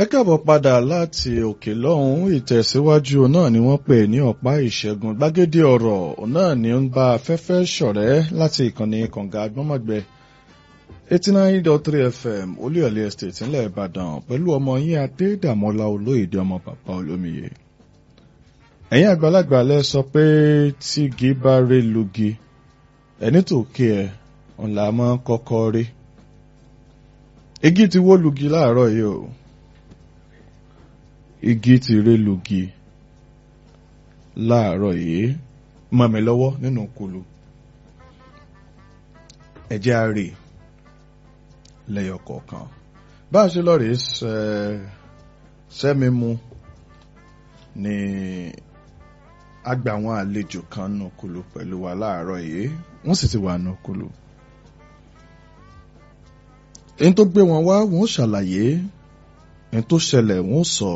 ẹ káàbọ̀ padà láti òkè lọ́hùn ìtẹ̀síwájú náà ni wọ́n pè ní ọ̀pá ìṣẹ́gun gbàgede ọ̀rọ̀ náà ni ó ń bá afẹ́fẹ́ ṣọ̀rẹ́ láti ìkànnì kànga agbọ́mọ̀gbẹ́ eighty nine dot three fm olúyọ̀lé estate ńlẹ̀ ìbàdàn pẹ̀lú ọmọ yín adédàmọ́lá olóyèdè ọmọ bàbá olómiyè ẹ̀yin àgbàlagbà lẹ sọ pé tígi bá ré lugi ẹni tó kí ẹ ńlá máa kọ́kọ́ rí igi ti wó lugi láàárọ̀ yìí o igi ti ré lugi láàárọ̀ yìí mọ́ mi lọ́wọ́ nínú kulu ẹ̀jẹ̀ á rè lẹ́yọ kọ̀ọ̀kan bá a ṣe lọ rèé sẹ́mi mu ni a gba àwọn àlejò kan nù kulu pẹ̀lú wa láàárọ̀ yìí wọ́n sì ti wà nù kulu èyí tó gbé wọn wá wọn ó ṣàlàyé èyí tó ṣẹlẹ̀ wọn ó sọ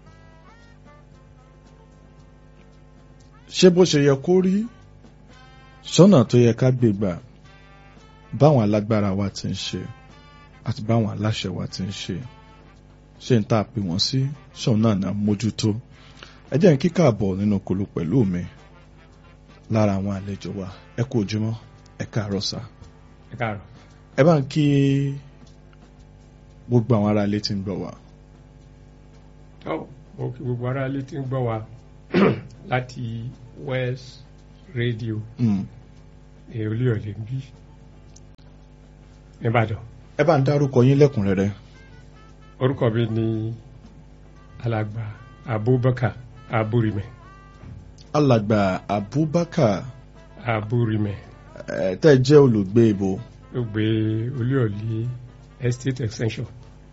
ṣé bó ṣe yẹ kó rí sọ́nà tó yẹ ká gbé gbà báwọn alágbára wa ti ń ṣe àti báwọn aláṣẹ wa ti ń ṣe ṣé n tá a pè wọ́n sí ṣọ́n náà náà mójútó ẹ jẹ́ n kíkà bọ̀ nínú kolo pẹ̀lú mi lára àwọn àlejò wa ẹ kú ojúmọ́ ẹ káàárọ̀ sá ẹ káàárọ̀. ẹ bá ń kí gbogbo àwọn ará ilé tí ń gbọ́ wa. ọ mo kí gbogbo ará ilé tí ń gbọ́ wa láti West Radio Mm. ní Olúyọ̀lé ń bí nìbàdàn ẹ bá ń dárúkọ yín lẹ́kùnrẹ́rẹ́. orúkọ mi ní alàgbà Abubakar Aburimẹ alàgbà Abubakar Aburimẹ ẹ tẹ́ ẹ jẹ́ olùgbé ibo ló gbé Olúyọ̀lé Estate Extension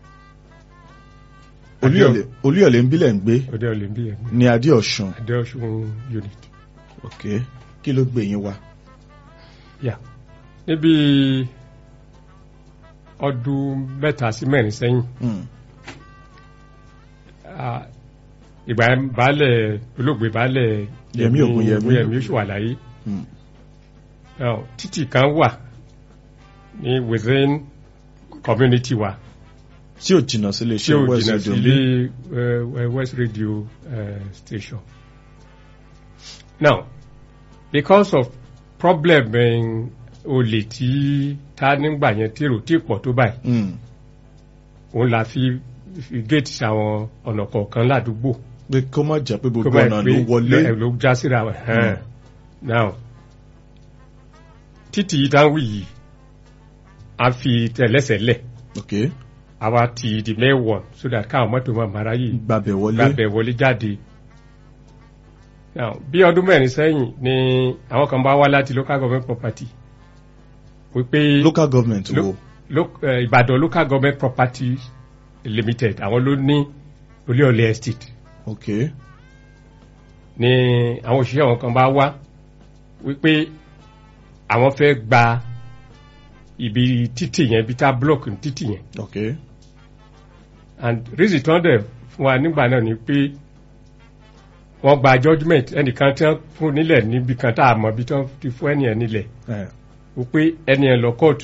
Olúyọ̀lé Olúyọ̀lé ń bílẹ̀ ń gbé òde ọ̀lẹ́ ń bí ẹ̀mí ní adé ọ̀ṣun Adéọ̀ṣun unit ok kí ló gbé yín wá. yà níbi ọdún mẹ́ta sí mẹ́rin sẹ́yìn Mm. Ah, ìgbà baálẹ̀ olóògbé baálẹ̀ Yẹmí Ògúnyẹmí. Yẹmí oṣù wà láyé Mm. Now, títì kan wà ní within community wa tí ò jìnnà sí tí iléeṣẹ́ ó West jìnnà Radio sí bí. ilé eh, West Radio eh, station. Now, because of problem eh, olè tí ta nígbà yẹn tí èrò tí pọ̀ tó báyìí Mm. òun la fi fi gate àwọn ọ̀nà kọ̀ọ̀kan ládùúgbò. pé kó má jẹ́ pé gbogbo Kó bá ọ̀nà pé ló wọlé. ló- ló já síra wọn. Mm. now títì yìí dáhùn yìí a fi tẹ̀lẹ́sẹ̀lẹ̀ ok àwa ti di mẹ́wọ̀n so that káwọn mọ́tò máa mara yìí gbàbẹ̀ wọlé. gbàbẹ̀ wọlé jáde. now bí ọdún mẹ́rin sẹ́yìn ni àwọn kan bá wá láti local government property wípé local government Lo- wo. lo- eh, Ìbàdàn local government property limited àwọn ló ní Olúyọ̀lé estate ok ni àwọn òṣìṣẹ́ wọn kan bá wá wípé àwọn fẹ́ gba ibi títì yẹn ibi tá block ní títì yẹn ok and reason tí wọ́n dẹ̀ fún wa nígbà náà ni pé wọ́n gba judgement ẹnìkan tí wọ́n fún nílẹ̀ níbi kan tá a mọ̀ bí tí wọ́n ti fún ẹnìyẹn nílẹ̀ ẹ wípé ẹnìyẹn lọ court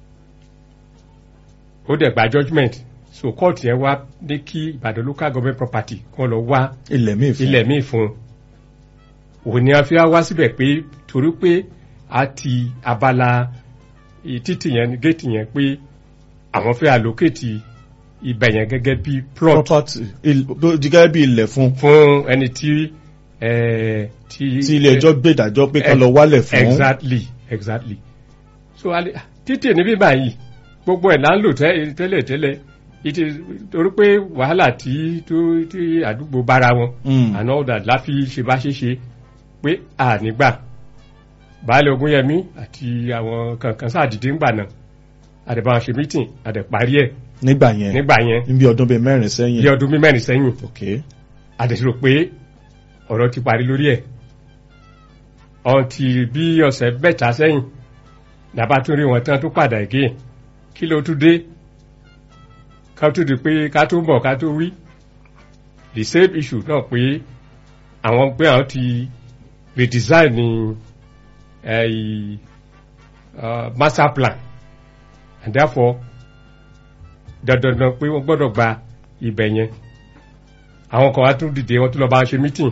ó dẹ̀ gba judgement so court yẹn wá ní kí Ìbàdàn local government property kàn lọ wá ilẹ̀ míì fún. ilẹ̀ míì fún un òun ni a fi wá síbẹ̀ pé torí pé a ti abala i- títì yẹn géètì yẹn pé àwọn fẹ́ allocate ibẹ̀ yẹn gẹ́gẹ́ bí plot property il- bó- di gẹ́gẹ́ bí ilẹ̀ fún. fún ẹni tí eh, tí tí ilé ẹjọ́ gbé ìdájọ́ pé ká lọ wálẹ̀ fún. exactly exactly so ale- títì níbí báyìí gbogbo ẹ̀ là ń lò tẹ́- tẹ́lẹ̀ tẹ́lẹ̀ ìtì torí pé wàhálà tí tó tí àdúgbò bára wọn Mm. and all that la fi ṣe bá ṣe ṣe pé a nígbà baálẹ̀ Ògúnyẹmí àti àwọn kankan sáàdìdé ńgbà náà àdẹ̀bà ṣe meeting àdẹ̀ parí ẹ̀ nígbà yẹn nígbà yẹn níbi ọdún bíi mẹ́rin sẹ́yìn. bí ọdún bí mẹ́rin sẹ́yìn ok àdẹ̀sírò pé ọ̀rọ̀ ti parí lórí ẹ̀ ọ̀ntì bí ọ̀sẹ̀ mẹ́ta sẹ́yìn làbá tún rí wọn tán tó padà again kí ló tún dé ká tún di pé ká tó bọ̀ ká tó wí the same issue náà pé àwọn pé àwọn ti redesign ní eh, uh, master plan and therefore dandandan pé wọ́n gbọ́dọ̀ gba ibẹ̀ yẹn àwọn kan wá tún dìde wọ́n tún lọ bá wọn ṣe meeting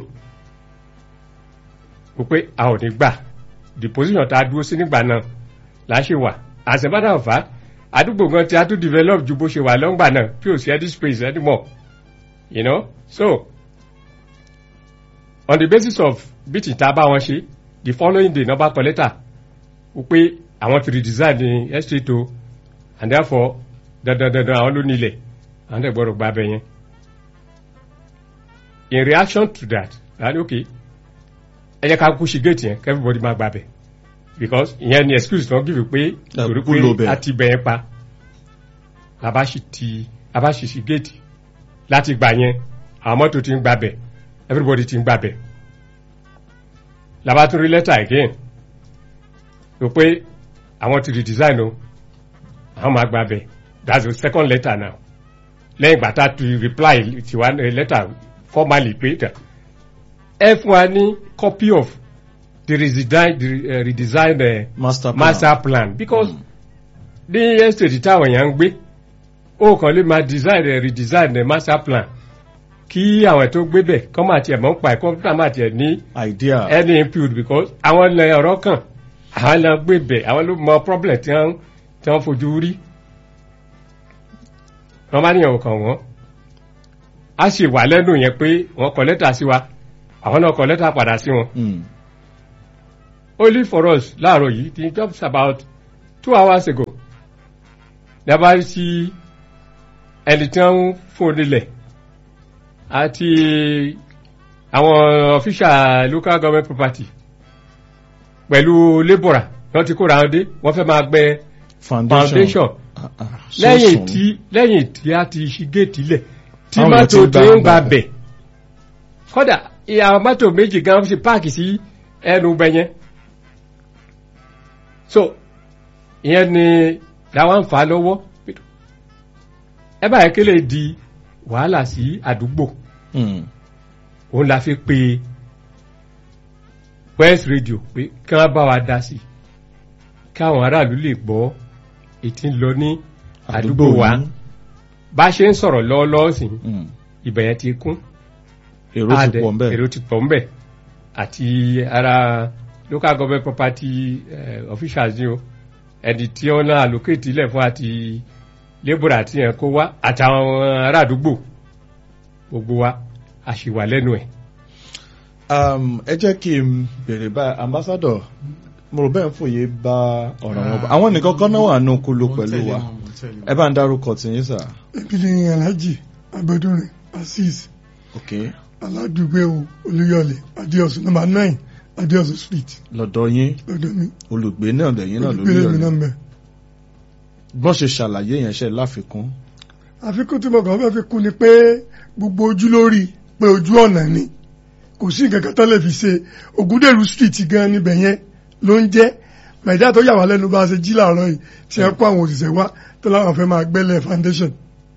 wò pé a ò ní gbà the position tá a dúró sí nígbà náà là á ṣe wà as a matter of fact àdúgbò gan tí a tún develop ju bó ṣe wà lọ́ngbà náà tí ò sí any space anymore you know so on the basis of meeting tá a bá wọn ṣe the following day number collector wò pé àwọn ti redesign ní estate o and therefore dandan dandan àwọn ló nílẹ̀ àwọn tẹ̀ gbọ́dọ̀ gba abẹ yẹn in reaction to that and okay ẹ jẹ́ ká kú sí gate yẹn kí everybody máa gba abẹ because ìyẹn ni excuse tí wọ́n give pé torí kú ló bẹ̀. pé a ti bẹ̀ yẹn pa làbá sì ti làbá sì sí gate láti gbà yẹn àwọn mọ́tò ti ń gba bẹ̀ everybody ti ń gba bẹ̀ làbá tún rí letter again rò pé àwọn ti redesign o àwọn máa gba bẹ̀ that's the second letter now lẹ́yìn ìgbà tá a ti reply tiwa eh, letter formally pé tẹ̀ ẹ fún wa ní copy of the redesign the uh, redesign uh, master plan. master plan because ní estate táwọn èèyàn ń gbé ó kàn lè máa design rẹ̀ redesign rẹ̀ master plan kí àwọn tó gbé bẹ̀ kọ́ máa tiẹ̀ mọ́ ń pa ẹ̀ kọ́ńtà máa tiẹ̀ ní idea. any input because àwọn ilẹ̀ ọ̀rọ̀ kan àwọn ilẹ̀ gbé bẹ̀ àwọn ló mọ problem tí wọ́n tí wọ́n fojú rí wọ́n bá níyàwó kan wọ́n á sì wà lẹ́nu yẹn pé wọ́n kọ lẹ́tà sí wa àwọn náà kọ lẹ́tà padà sí wọn Mm. only for us láàárọ̀ yìí ti just about two hours ago dábàá sí ẹni tí wọ́n ń fún nílẹ̀ àti àwọn official local government property pẹ̀lú labourer wọ́n ti kóra wọn dé wọ́n fẹ́ máa gbẹ́ foundation. foundation Ah, ah, lẹ́yìn sọ́sùn. tí lẹ́yìn tí a ti ṣí géètì lẹ̀ tí Àwọn mọ́tò tí tó ń ń gba gba bẹ̀ kódà ìyá mọ́tò méjì gan ṣe páàkì sí ẹnu bẹ yẹn so ìyẹn ni làwọn ń fà á lọ́wọ́ ẹ báyìí kí lè di wàhálà sí àdúgbò Mm. òun la fi pe west radio pé kí wọ́n bá wa dá sí i káwọn aráàlú lè gbọ́ ètí ń lọ ní àdúgbò wa yín. bá a ṣe ń sọ̀rọ̀ lọ́wọ́lọ́wọ́ sí Mm. ibẹ̀ yẹn ti kún èrò ti Adẹ- pọ̀ nbẹ̀. èrò ti pọ̀ ńbẹ̀ àti ara local government property uh, officials ni o ẹni tí wọ́n náà allocate ilẹ̀ fún àti labour àti yẹn kó wá àtàwọn ará àdúgbò gbogbo wa a sì wà lẹ́nu ẹ̀. Um, ẹ jẹ́ kí n bèrè báyìí ambassador mo rò bẹ́ẹ̀ ń fòye bá ọ̀rọ̀ wọn bọ̀ àwọn nìkan kan náà wà nù kúló pẹ̀lú wa ẹ bá ń dárúkọ tìyín sà. ebi ni alhaji abẹdúrin azeez ok aládùúgbò olúyọlé adéọsùn nọ́mbà nine adéọsùn street lọ́dọ̀ yín lọ́dọ̀ mi olùgbé náà lẹ́yìn náà lórí olùgbélé mi náà ọ̀rẹ́ ń bẹ. bọ́n ṣe ṣàlàyé yẹn ṣe láfikún. àfikún tí mo kàn fẹ́ fi kún ni pé gbogbo ojú lórí pé ojú ọ̀nà ni kò sí nǹkan kan tó lè fi ṣe ògúndèrú street gan níbẹ̀ yẹn ló ń jẹ́ mẹ̀dá tó yà wá lẹ́nu bá a ṣe jí làárọ̀ yìí tí ẹ kó àwọn òṣìṣẹ́ wá tó láwọn fẹ́ máa gbẹ́lẹ̀ foundation.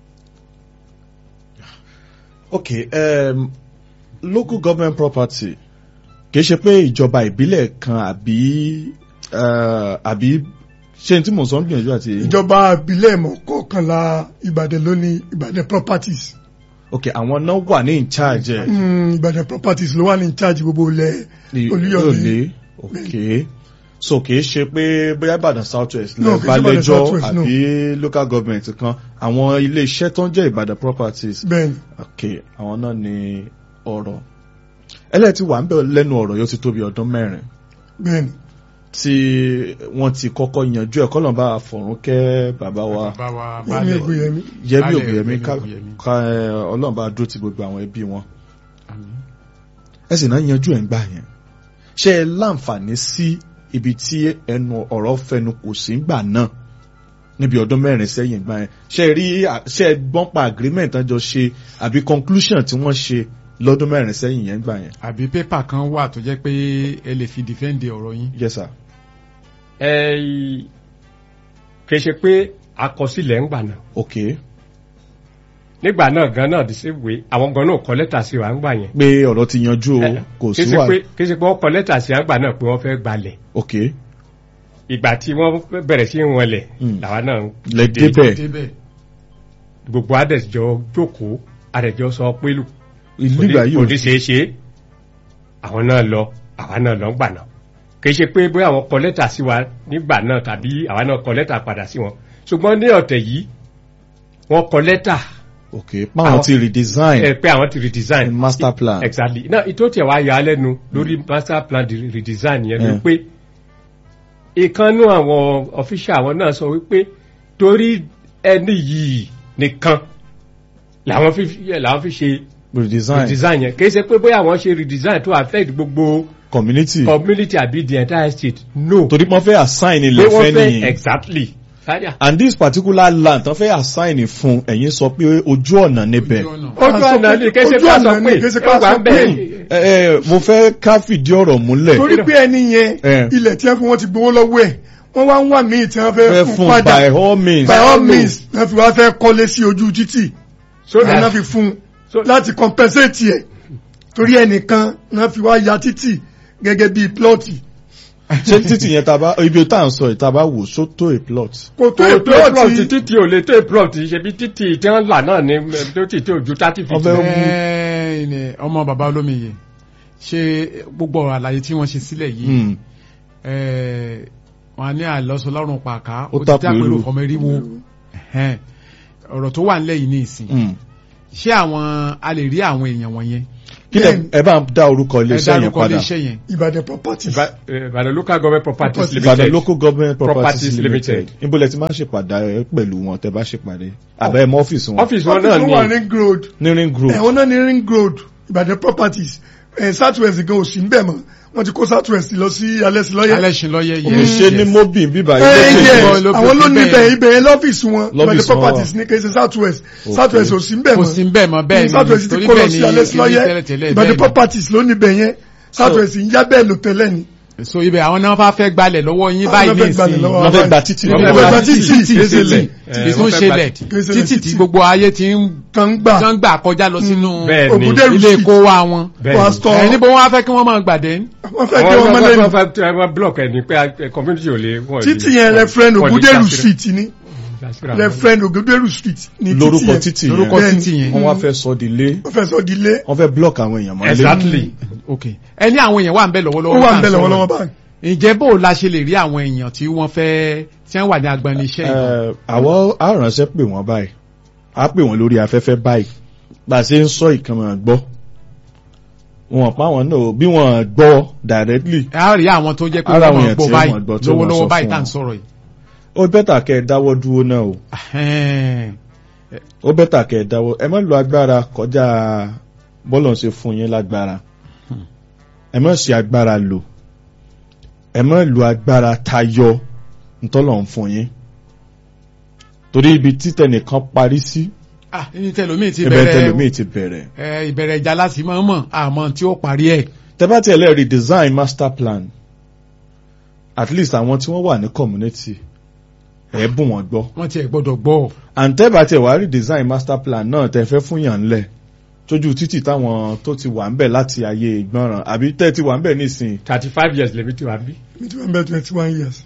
ok um, local government property kì í ṣe pé ìjọba ìbílẹ̀ kan àbí uh, àbí ṣé n tí mò ń sọ ń gbìyànjú àti. ìjọba ìbílẹ̀ mọ̀kọ́kànlá ìbàdàn ló ní ìbàdàn properties. ok àwọn náà wà ní in charge ẹ̀. Mm, ìbàdàn properties ló wà ní charge gbogbo ilẹ̀ ní olúyọ̀lé. Olúyọ̀lé ok so kì í ṣe pé bóyá Ìbàdàn south west No, lè kì í bá ṣe Ìbàdàn lẹ́jọ́ South West, no. àbí local government kan àwọn ilé iṣẹ́ tó ń jẹ́ Ìbàdàn properties bẹ́ẹ̀ni ok àwọn náà ní ọ̀rọ̀ ẹlẹ́ẹ̀tì wà ń bẹ̀ lẹ́nu ọ̀rọ̀ yóò ti tóbi ọdún mẹ́rin bẹ́ẹ̀ni tí wọ́n ti kọ́kọ́ yanjú ẹ̀ kọ́lọ̀ bá fọ̀rún kẹ́ bàbá wa bàbá wa yẹmi baálẹ̀ ògbéyẹmí Yẹmí Baálẹ̀ Ògúnyẹmí ká Ògúnyẹmí. ká, ẹ, Ọlọ́run bá dúró ti gbogbo àwọn ẹbí wọn Àmín. ẹ sì náà yanjú ẹ̀ ń gbà yẹn ṣé ẹ láǹfààní sí ibi tí ẹnu ọ̀rọ̀ fẹnu kò sí ńgbà náà níbi ọdún mẹ́rin sẹ́yìn gbà yẹn ṣé ẹ rí ṣé ẹ gbọ́n pa agreement tán jọ ṣe àbí conclusion tí wọ́n ṣe lọ́dún mẹ́rin sẹ́yìn yẹn gbà yẹn. àbí pépà kan wà tó jẹ́ pé ẹ lè fi dìfẹ́ǹdì ọ̀rọ̀ yín. yes sir. ẹ kì í ṣe pé àkọsílẹ̀ ń gbà náà ok nígbà náà gan náà the same way àwọn gan náà kọ lẹ́tà sí wa ń gbà yẹn. pé ọ̀rọ̀ ti yanjú o kò kì í sí ṣe wà pé kì í ṣe pé wọ́n kọ lẹ́tà sí wa ń gbà náà pé wọ́n fẹ́ gbalẹ̀ ok ìgbà tí wọ́n bẹ̀rẹ̀ sí í wọlẹ̀ Mm. làwa náà lẹ débẹ̀ débẹ̀ gbogbo adẹ̀jọ́ jókòó adẹ̀jọ́ sọ pé lù ìlú ìgbà yìí kò ò ní ṣeé ṣe àwọn náà lọ àwa náà lọ ń gbà náà kì í ṣe pé bóyá àwọn kọ lẹ́tà sí wa nígbà náà tàbí àwa náà kọ lẹ́tà padà sí wọn ṣùgbọ́n ní ọ̀tẹ̀ yìí wọ́n kọ lẹ́tà ok páwọn Àwọn- ti redesign ẹ pé àwọn ti redesign master plan exactly náà ìtò tí wàá yà á lẹ́nu lórí master plan di- redesign yẹn ló Mm. pé ìkànnú àwọn official àwọn náà sọ wípé torí ẹni yìí nìkan làwọn fi làwọn fi ṣe redesign redesign yẹn kì í ṣe pé bóyá àwọn ṣe redesign to affect gbogbo community community àbí the entire state no torí wọ́n fẹ́ assign pé ilẹ̀ wọ́n fẹ́ fẹ́ nìyí exactly sáyà and this particular land tán fẹ́ assign fún ẹ̀yin sọ pé ojú ọ̀nà níbẹ̀ Ojú ọ̀nà. ojú ọ̀nà ni kì í ṣe pé a sọ pé kì í ṣe pé ẹ a wà sọ ń pé bẹ̀ ẹ ẹ mo fẹ́ ká fìdí ọ̀rọ̀ múlẹ̀ torí pé ẹni yẹn Eh. ilẹ̀ tí wọ́n fi wọ́n ti gbowó lọ́wọ́ ẹ̀ wọ́n wá ń wà míì tí wọ́n fẹ́ fẹ́ fún fún padà by all means by all means wọ́n fi wá fẹ́ kọ́lé sí ojú títì so ẹ̀ náà that fi fún So- un láti compensate ẹ̀ torí ẹnìkan náà fi wá ya títì gẹ́gẹ́ bíi plọ́ọ̀tì ṣé títì yẹn tá a bá ibi tá à ń sọ yìí tá a bá wò só tó a plot kò tó tó tó plot plọ́ọ̀tì títí ò lè tó plot ṣe bí títí tí wọ́n là náà ní tó títí ò ju thirty feet Ọbẹ̀ lọ. Ẹ́ẹ̀, ni ọmọ bàbá olómiye ṣe gbogbo ọ̀rọ̀ àlàyé tí wọ́n ṣe sílẹ̀ yìí Hmm. ẹ́ẹ̀, wọn ní àlọ́sọ lọ́rùn pàká Ó ó ti tàpé dápẹ́rù lù. ọmọ eriwo Ẹ̀hẹ́n. ọ̀rọ̀ tó wà nílẹ̀ yìí ní ìsìn Hmm. ṣé àwọn a lè rí àwọn èèyàn wọ̀nyẹn kí lẹ ẹ bá ń dá orúkọ ẹ iléeṣẹ́ yẹn dárúkọ padà iléeṣẹ́ yẹn Ìbàdàn properties Ìbà- eh, Ìbàdàn local government properties Properties. Ìbàdàn limited local government properties Properties limited Limited. níbo lẹ ti máa ń ṣèpàdé pẹ̀lú wọn tẹ bá ṣèpàdé àbẹ́ ẹ̀ mọ́ ọ́fíìsì wọn ọ́fíìsì wọn office náà wọn wà ní ring road ní ring group ẹ̀wọ̀n náà ní ring road Ìbàdàn properties ẹ̀ southwest gan ò sí ń bẹ̀ mọ́ wọ́n ti kó southwest lọ sí alẹ́sìlọ́yẹ̀ alẹ́sìn lọ́yẹ kì yẹn í ṣe ní mobi bíbá ẹ ilé yẹ ló- ló- àwọn ló ibẹ̀ níbẹ̀ yẹn. ibẹ̀ yẹn lọ́fíìsì wọn Lọ́fíìsì Ìbàdàn wọn properties wà. ní kì í ṣe southwest Okay. southwest ò sí ń bẹ̀ kò mọ́ sí ń bẹ̀ mọ́ bẹ́ẹ̀ ni southwest ti torí kó lọ bẹ́ẹ̀ sí ni alẹ́sìlọ́yẹ̀ tẹ́lẹ̀tẹ́lẹ̀ Ìbàdàn bẹ́ẹ̀ properties ló níbẹ̀ yẹn southwest ń yá bẹ́ẹ̀ lò tẹ́lẹ̀ ni ni so ibẹ̀ àwọn náà fẹ́ gbalẹ̀ lọ́wọ́ yín Àwọn báyìí náà ní fẹ́ gbalẹ̀ ìsìn lọ́wọ́ wọ́n fẹ́ gba títì Wọ́n lọ́wọ́ fẹ́ Ìbàdàn gba wa. títì títì, títì títì. títì Eh, tó ń wọ́n fẹ́ ṣẹlẹ̀ gba títì. títì tí gbogbo ayé ti ń kan gbà tán gbà kọjá lọ sínú Bẹ́ẹ̀ ni. Ògúndèrú ilé street kó wa wọn bẹ́ẹ̀ wà ni. stọ̀ ẹ níbo wọn á fẹ́ kí wọ́n máa gbàdé wọ́n fẹ́ kí àwọn wọ́n ọmọ mọ́lẹ̀ ní fẹ́ fẹ́ fẹ́ block ẹ̀ ní pé eh, community ò lè wọ́n títì yẹn referend Ògúndèrú street ni street referend Ògúndèrú street ni títì lórúkọ yẹn títì lórúkọ yẹn títì yẹn wọ́n wá fẹ́ sọ di ilé wọ́n fẹ́ sọ di ilé wọ́n fẹ́ block àwọn èèyàn mọ́lé exactly ok ẹ ní àwọn èèyàn wà ń bẹ ó lọ́wọ́lọ́wọ́ wà tá à ń bẹ̀ sọ̀rọ̀. lọ́wọ́lọ́wọ́ báyìí ǹjẹ́ bó o la ṣe lè rí àwọn èèyàn tí wọ́n fẹ́ tí wọ́n wà ní agbani iṣẹ́ yìí Eh, àwọn aránṣẹ́ pè wọ́n báyìí á pè wọ́n lórí afẹ́fẹ́ báyìí bá a ṣe ń sọ ìkànnì gbọ́ wọn pa wọn náà bí wọn gbọ́ directly a rí àwọn tó jẹ́ pé Ara wọ́n àwọn máa èèyàn gbọ́ tí báyìí wọ́n gbọ́ tí wọ́n sọ lọ́wọ́lọ́wọ́ báyìí fún tá à ń wọn. sọ̀rọ̀ yìí ó bẹ́tà kẹ́ ẹ dáwọ́ dúró náà o Ahẹ́n. ó bẹ́tà kẹ́ ẹ dáwọ́ ẹ má lo agbára kọjá bọ́lọ̀ ń ṣe fún yín lágbára ẹ má ṣe agbára lò ẹ má lo agbára tayọ ntọ́lọ̀ ń fún yín torí ibi títẹ̀ nìkan parí sí ah ní tẹlomi ti ibẹ̀ tẹlómi bẹ̀rẹ̀ ti bẹ̀rẹ̀ ẹ, ìbẹ̀rẹ̀ ìjà láti máa ń mọ̀ àmọ́ tí ó parí ẹ̀ tẹ́bá tí ẹlẹ́ redesign master plan at least àwọn tí wọ́n wà ní community ẹ̀ bùn wọ́n gbọ́ wọ́n ti ẹ̀ gbọ́dọ̀ gbọ́ and tẹ́bá tí ẹ̀ wá redesign master plan náà tẹ́ fẹ́ fún yàn ńlẹ̀ tójú títì táwọn tó ti wà ń bẹ̀ láti ayé ìgbọ́ràn àbí tẹ́ ti wà ń bẹ̀ nísìn thirty five years lèmi ti wà bí. mi ti wà ń bẹ̀ twenty one years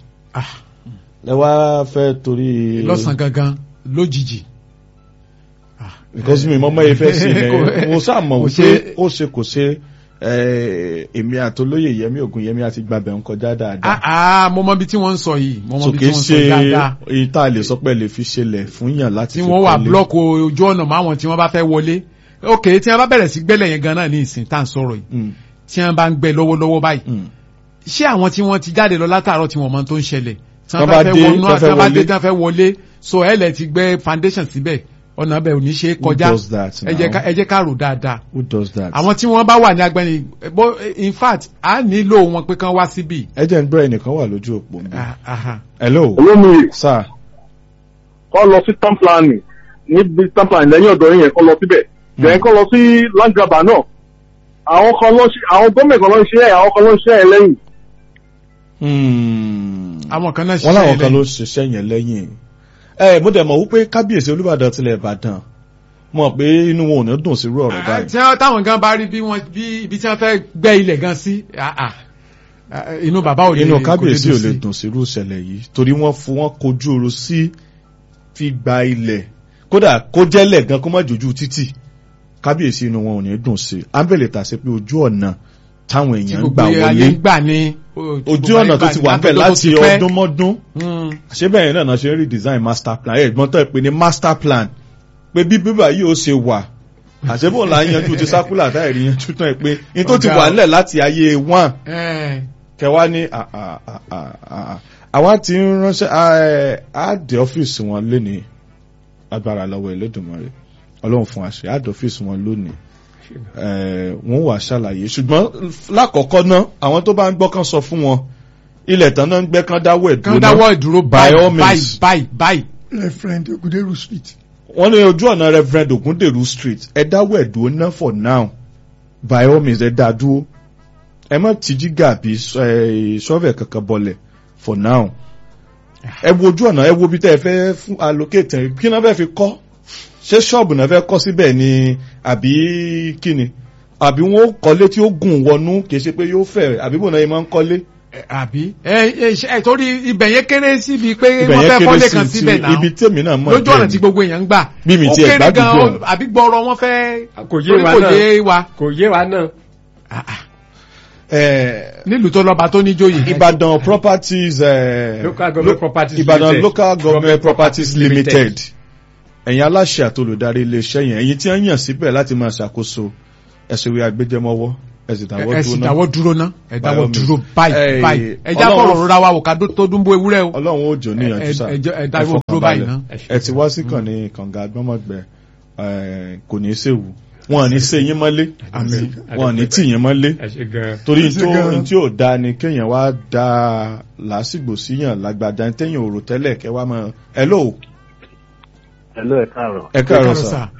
ẹ wá fẹ́ torí lọ́sàn gangan lójijì because mi mọ́mọ́ yìí fẹ́ sí Kò- ẹ̀ mo sáà mọ̀ kò wípé ṣe- ó ṣe kò ṣe eh, èmi àtolóyè yẹmi ògùn yẹmi àti gbàbẹ̀ ń kọjá dáadáa ah ah mo mọ bí tí wọ́n ń sọ yìí mo mọ so bí kì tí í wọ́n ń sọ ṣe dáadáa èyí tá a lè sọ pé lè fi ṣẹlẹ̀ fún yàn láti tí fi wọ́n wà kọ́lé. blọọkù ojú ọ̀nà mọ́ àwọn tí wọ́n bá fẹ́ wọlé ok tí wọ́n bá bẹ̀rẹ̀ sí gbẹ́lẹ̀ yẹn gan náà ní ìsìn tá à ń sọ̀rọ̀ yìí Mm, tí wọ́n bá ń gbẹ lọ́wọ́lọ́wọ́ báyìí mm. ṣé àwọn tí wọ́n ti jáde lọ látàárọ̀ tí wọ́n mọ tó ń ṣẹlẹ̀ tí Tán wọ́n bá bá fẹ́ dé, wọnú tán tí fẹ́ wọ́n bá dé wọlé. tí wọ́n fẹ́ wọlé so ẹ lẹ̀ ti gbẹ́ foundation síbẹ̀ ọ̀nà bẹ̀ ò ní ṣe é Who kọjá does that ẹ jẹ́ ká- now? ẹ jẹ́ ká rò dáadáa Who does that? àwọn tí wọ́n bá wà ní agbẹ́ni bó in fact a nílò wọn pé kán wá síbí. ẹ jẹ́ ń gbọ́ ẹnìkan wà lójú òpó mi. Ah, aha. hello olómi sir kọ́ lọ sí town planning níbi town planning lẹ́yìn ọ̀dọ̀ yẹn kọ́ lọ síbẹ̀ lẹ́yìn kọ́ lọ sí land grabber náà àwọn kan lọ sí àwọn gómìnà kan lọ ń ṣe ẹ̀ àwọn kan lọ ń ṣe ẹ̀ lẹ́yìn Hmm. àwọn kan náà wọ́n láwọn ṣiṣẹ́ kan ló lẹ́yìn. ṣiṣẹ́ yẹn lẹ́yìn ẹ mo dẹ̀ mọ̀ wípé kábíyèsí olúbàdàn tilẹ̀ ìbàdàn mọ̀ pé inú wọn ò ní dùn sí irú ọ̀rọ̀ Ah, báyìí tí wọ́n táwọn gan bá rí bí wọ́n bí ibi tí wọ́n fẹ́ gbẹ́ ilẹ̀ gan sí ah, ah. Ah, inú bàbá ò lè inú kò lè kábíyèsí ò dùn lè sí. dùn sí irú ìṣẹ̀lẹ̀ yìí torí wọ́n fún wọn kojú oru sí fi gba ilẹ̀ kódà kó jẹ́lẹ̀ gan kó má jójú títì kábíyèsí inú wọn ò ní dùn sí i ámbẹ̀lẹ̀ tà sí pé ojú ọ̀nà táwọn tí èèyàn ń gbogbo gbà ayé wọlé ń gbà ní. ojú ọ̀nà tó ti wà bẹ́ẹ̀ láti ọdún mọ́dún Mm. àṣebẹ̀yẹn náà náà ṣe ń redesign master plan ẹ̀gbọ́n tó ẹ̀ pé ní master plan pé bí bíbà yìí ó ṣe wà àṣebọ̀ là ń yanjú ti sákúlà táyẹ̀rí yanjú tán ẹ̀ pé ní tó ti Ọ̀gá wà o. nílẹ̀ láti ayé one Eh, kẹwàá ní à- à- à- à- à- àwa ti ń ránṣẹ́ à- á dé ọ́fíìsì wọn lónìí agbára lọ́wọ́ Ẹlẹ́dùmarè ọlọ́run fún àṣẹ á dé ọ́fíìsì wọn lónìí Eh, wọ́n wà ṣàlàyé ṣùgbọ́n lákọ̀ọ́kọ́ náà àwọn tó bá ń gbọ́ kan sọ fún wọn ilẹ̀ tán náà ń gbẹ́ kán dáwọ́ kán ẹ̀dúró dáwọ́ náà ìdúró By báyìí all báyìí means. báyìí báyìí. referent oguderu street wọ́n ní ojú ọ̀nà Reverend Ogunderu street ẹ dáwọ́ ẹ̀dúró náà for now by all means ẹ dá dúró ẹ má tìjí gàbí ṣọ́ọ̀fẹ̀ kankan bọlẹ̀ for now ẹ wo ojú ọ̀nà ẹ wo bí tẹ́ ẹ fẹ́ fún allocate ẹ̀ kí náà fẹ́ fi kọ́ ṣé ṣọ́ọ̀bù náà fẹ́ kọ́ síbẹ̀ ni àbí kíni àbí wọ́n ó kọ́lé tí ó gùn wọnú kì í ṣe pé yóò fẹ̀ àbí bò náà yẹn máa ń kọ́lé Eh, àbí ẹ ẹ ṣe- ẹ torí ibẹ̀ yẹn kéré síbi pé ibẹ̀ wọ́n yẹn fẹ́ kéré kọ́lé sí kan síbẹ̀ ti náà ibi tèmi náà mọ̀ lójú ọ̀nà bẹ́ẹ̀ tí ni. gbogbo èèyàn ń gbà Bí mi ó tiẹ̀ kéré gbádùn gan bẹ́ẹ̀. àbí gbọ́rọ̀ wọn fẹ́ kò yé torí wa kò náà yé wa kò yé wa náà Ah, ah. Eh, nílùú tó lọ́ba tó níjóyè. Ìbàdàn properties eh, Local government lo- properties Ìbàdàn limited. local government Government properties properties limited limited. ẹ̀yin aláṣẹ àtolùdarí iléeṣẹ́ yẹn ẹ̀yin tí wọ́n yàn síbẹ̀ láti máa ṣàkóso ẹ̀sùn ìwé agbẹjẹmọ́wọ́ ẹ̀sìn dáwọ́ ẹ sì dúró náà dáwọ́ dúró ná ẹ By dáwọ́ all dúró means. báyìí Eh, báyìí ẹ já Ọlọ́run- fọ̀rọ̀ rọra wa wò ká dó- tó dúnbó ewúrẹ́ o. ọlọ́run ó jò níyànjú ẹ- sá ẹ jẹ́- ẹ ẹ dáwọ́ fọkàn dúró báyìí balẹ̀. ná. ẹ ti wá sí kàn ní kànga agbọ́mọ̀gbẹ́ eh, kò ní í séwu wọn ò ní í sé yín mọ́lé Àmín. wọn ò ní tì yín mọ́lé ẹ ṣe gan torí Ẹ ṣe tó gan-an. tí ò da ni kéèyàn wá da làásìgbò síyàn lágbàdá téèyàn ò rò tẹ́lẹ̀ kẹ́ wá mọ́ ẹ lóò Hello, ẹ káàárọ̀. ẹ Ẹ káàárọ̀ káàárọ̀ sà sà.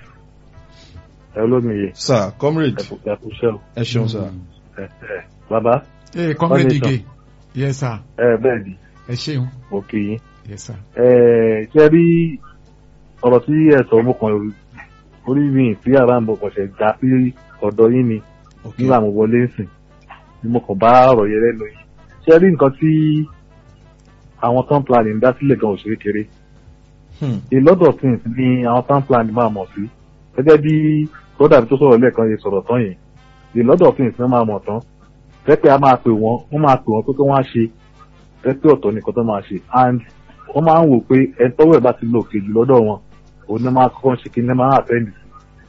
Ẹ olómiye. sà comrade Ẹ kú ẹ kú iṣẹ́ o. ẹ ṣeun sà Ẹ ẹ bàbá. ee comrade Wọ́n ní sọ. ige yes sir Ẹ bẹ́ẹ̀ ni, ẹ ṣeun mo kì í. yes sir. Ẹ ṣe rí ọ̀rọ̀ tí ẹ sọ mo kàn rí orí mi tí ara ń bọ̀ kàn ṣe gbà sí ọ̀dọ̀ yín ni ok nígbà mo wọlé sìn ni mo kàn bá ọ̀rọ̀ yẹn lẹ́nu yìí. Ṣé rí nǹkan tí àwọn town planning ń dá sílẹ̀ gan òṣèré kéré? Hmm. a lot of things ni àwọn town planning máa mọ̀ sí gẹ́gẹ́ bí kódà tó sọ̀rọ̀ lẹ́ẹ̀kan yẹn sọ̀rọ̀ tán yẹn a lot of things ni wọ́n máa mọ̀ tán pẹ́pẹ́ a máa pè wọ́n wọ́n máa pè wọ́n pé kí wọ́n á ṣe pẹ́pẹ́ ọ̀tọ̀ nìkan tó máa ṣe and wọ́n máa ń wò pé ẹni tọ́wọ́ ẹ̀ bá ti lò kejì lọ́dọ̀ wọn òun ni máa kọ́kọ́ ṣe kí ni máa attend sí.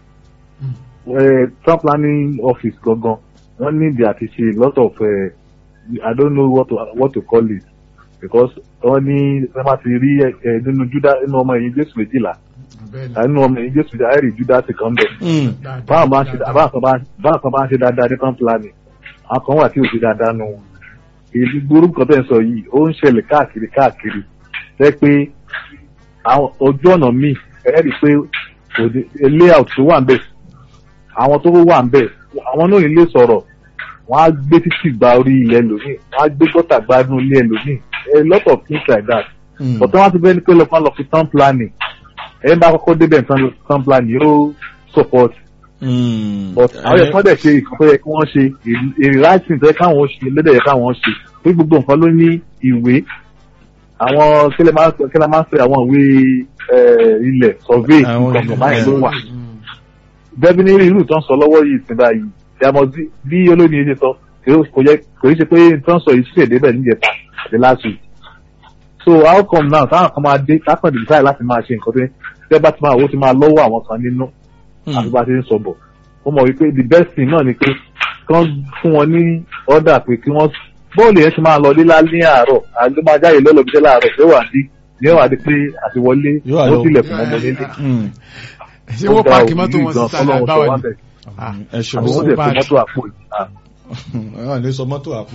Eh, town planning office gangan wọ́n ní ìdí àti ṣe a lot of uh, I don't know what to, what to call it because wọ́n ní wọ́n máa ti rí ẹ nínú Júdà nínú ọmọ ẹ̀yìn Jésù méjìlá nínú ọmọ ẹ̀yìn Jésù méjìlá àìrí Júdà ti kàn bẹ̀. Hmm. báwọn bá ń ṣe báwọn kan bá báwọn kan bá ń ṣe dáadáa ní town planning àwọn kan wà tí ò ṣe dáadáa nù wọn. èyí gbórúkọ kan tẹ̀ ń sọ yìí ó ń ṣẹlẹ̀ káàkiri káàkiri jẹ́ pé àwọn ojú ọ̀nà míì ẹ̀ rí i pé òde layout tó wà ń bẹ̀ àwọn tó wà ń bẹ̀ àwọn náà nílé sọ̀rọ̀ wọ́n á gbé títì gba orí ilẹ̀ lónìí wọ́n á gbé gọ́tà gba inú ilé lónìí a lot of things like that Hmm. but wọ́n ti bẹ́ẹ̀ ni pé lọ́kàn lọ fi town planning ẹ̀ ń bá kọ́kọ́ débẹ̀ nǹkan lọ fi town planning yóò support Hmm. but àwọn yẹn kọ́ dẹ̀ ṣe nǹkan tó yẹ kí wọ́n ṣe èrè láìsí tó yẹ káwọn ṣe lédè yẹ káwọn ṣe pé gbogbo nǹkan ló ní ìwé àwọn kílẹ̀ máa ń sọ kílẹ̀ máa ń sọ àwọn ìwé eh, ilẹ̀ survey Àwọn nǹkan kan báyìí ló ilẹ̀. wà bẹ́ẹ̀ ní irú tó ń sọ lọ́wọ́ yìí sí báyìí yàmọ̀ bí olóyìn ṣe sọ kò yẹ kò yẹ ṣe pé tó ń sọ yìí ṣèdè bẹ́ẹ̀ níjẹta àti last week so how come now táwọn kan máa dé kápẹ́ decide láti máa ṣe nǹkan tó yẹ tẹ́ bá ti máa owó ti máa lọ́wọ́ àwọn kan nínú Hmm. àti bá a ti ń sọ bọ̀ ó mọ̀ wípé the best thing náà ni pé kí wọ́n fún wọn ní order pé kí wọ́n bọ́ọ̀lù yẹn ti máa lọ lílá ní àárọ̀ àti máa jáde lọ́lọ́bíṣẹ́ láàárọ̀ yóò wà dé yóò wà dé pé àti wọlé Yóò wà ó lọ- tilẹ̀ fún ọmọ nílé. Hmm. ṣé wọ́n páàkì mọ́tò wọn sí sàlẹ̀ àgbáwọ̀ ni. bẹ̀ Ah, ẹ ṣeun àwọn Àbí ó sà. dẹ̀ bad. fún mọ́tò àpò yìí. Ah, àwọn àlè sọ mọ́tò àpò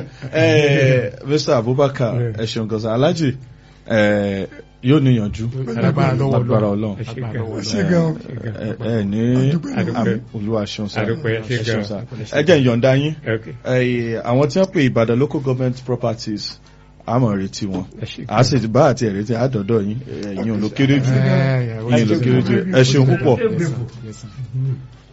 Eh, Mr. Abubakar ẹ ṣeun gan sà Alhaji eh, yóò níyànjú Lágbára lọ́wọ́ lágbára Ọlọ́run. Ọlọ́run ẹ ṣe Lágbára gan lọ́wọ́ ṣe gan ẹ ẹ ní Adúpẹ́. àmì olúwa ṣeun sá Adúpẹ́, ẹ ṣé ẹ ṣeun gan. sá ẹ jẹ́ ìyọ̀ǹda yín ok Eh, àwọn tí wọ́n pè Ìbàdàn local government properties àmọ́ retí wọn ẹ ṣe a sì bá àti ẹ̀rẹ́tì àdọ́dọ̀ yín ẹ̀yin ò ló kéré jù Eh, yeah, ẹ̀yin ló kéré jù ẹ ṣeun púpọ̀ yes, sir. Yes, sir.